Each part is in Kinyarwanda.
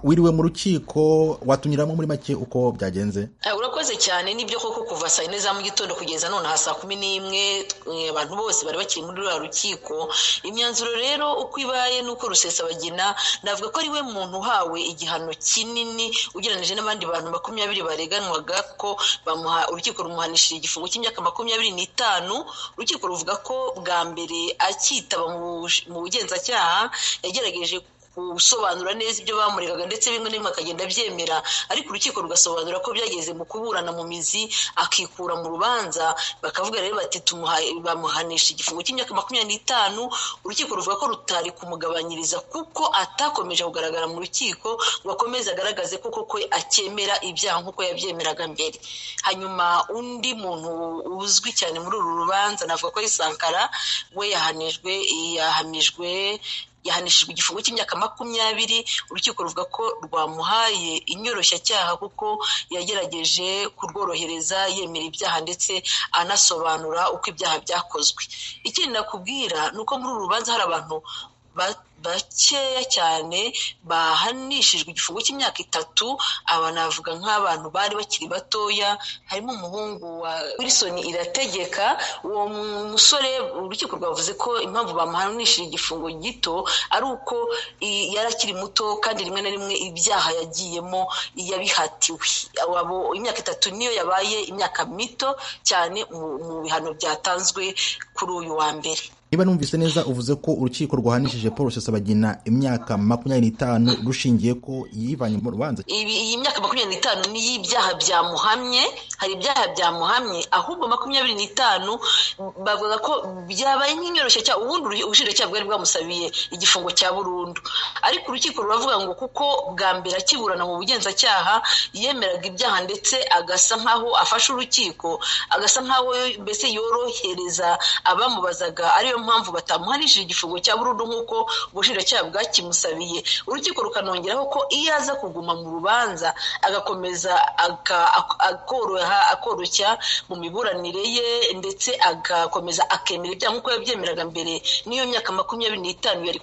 wiriwe mu rukiko watunyuramo muri make uko byagenze urakoze cyane nibyo koko kuva saa yine za mu gitondo kugeza nonaha saa kumi n'imwe abantu bose bari bakiri muri ruriya rukiko imyanzuro rero uko ibaye ni uko rusesabagina navuga ko ari we muntu uhawe igihano kinini ugereranyije n'abandi bantu makumyabiri bareganwaga ko urukiko rumuhanishije igifungo cy'imyaka makumyabiri n'itanu urukiko ruvuga ko bwa mbere akitaba mu bugenzacyaha yagerageje gusobanura neza ibyo bamuregaga ndetse bimwe na bimwe akagenda abyemera ariko urukiko rugasobanura ko byageze mu kuburana mu mizi akikura mu rubanza bakavuga rero bati bamuhanisha igifungo cy'imyaka makumyabiri n'itanu urukiko ruvuga ko rutari kumugabanyiriza kuko atakomeje kugaragara mu rukiko ngo akomeze agaragaze kuko ko akemera ibyaha nk'uko yabyemeraga mbere hanyuma undi muntu uzwi cyane muri uru rubanza navuga ko ari sankara we yahanijwe yahamijwe yahanishijwe igifungo cy'imyaka makumyabiri urukiko ruvuga ko rwamuhaye inyoroshyacyaha kuko yagerageje kurworohereza yemera ibyaha ndetse anasobanura uko ibyaha byakozwe ikindi nakubwira ni uko muri uru rubanza hari abantu bakeya cyane bahanishijwe igifungo cy'imyaka itatu aba navuga nk'abantu bari bakiri batoya harimo umuhungu wa wilson irategeka uwo musore urukiko rwavuze ko impamvu bamuhanishije igifungo gito ari uko yari akiri muto kandi rimwe na rimwe ibyaha yagiyemo yabihatiwe imyaka itatu niyo yabaye imyaka mito cyane mu bihano byatanzwe kuri uyu wa mbere niba numvise neza uvuze ko urukiko rwahanishije paul rusesabagina imyaka makumyabiri n'itanu rushingiye ko yivanye mu rubanza iyi myaka makumyabiri n'itanu ni iy'ibyaha byamuhamye hari ibyaha byamuhamye ahubwo makumyabiri n'itanu bavuga ko byabaye nk'inyoroshya cyangwa ubundi ubushinjacyaha bwari bwamusabiye igifungo cya burundu ariko urukiko ruravuga ngo kuko bwa mbere akiburana mu bugenzacyaha yemeraga ibyaha ndetse agasa nk'aho afashe urukiko agasa nk'aho mbese yorohereza abamubazaga ariyo niyo mpamvu batamuhanishije igifungo cya burundu nk'uko ubushinjacyaha bwakimusabiye urukiko rukanongeraho ko iyo aza kuguma mu rubanza agakomeza akoroha akoroshya mu miburanire ye ndetse agakomeza akemera ibyaha nk'uko yabyemeraga mbere n'iyo myaka makumyabiri n'itanu yari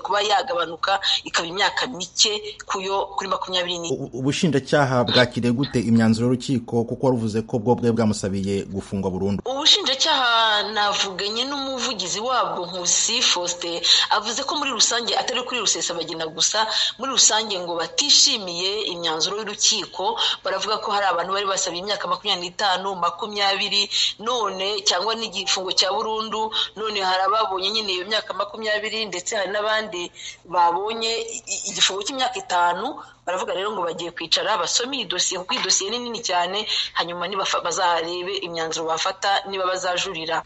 kuba yagabanuka ikaba imyaka mike kuyo kuri makumyabiri n'itanu ubushinjacyaha bwakiriye gute imyanzuro y'urukiko kuko waruvuze ko bwo bwe bwamusabiye gufungwa burundu ubushinjacyaha navuganye n'umuntu umuvugizi wabwo nkusi fosite avuze ko muri rusange atari kuri rusesabagina gusa muri rusange ngo batishimiye imyanzuro y'urukiko baravuga ko hari abantu bari basabye imyaka makumyabiri n'itanu makumyabiri none cyangwa n'igifungo cya burundu none hari ababonye nyine iyo myaka makumyabiri ndetse hari n'abandi babonye igifungo cy'imyaka itanu baravuga rero ngo bagiye kwicara basome iyi dosiye kuko iyi dosiye ni nini cyane hanyuma bazarebe imyanzuro bafata niba bazajurira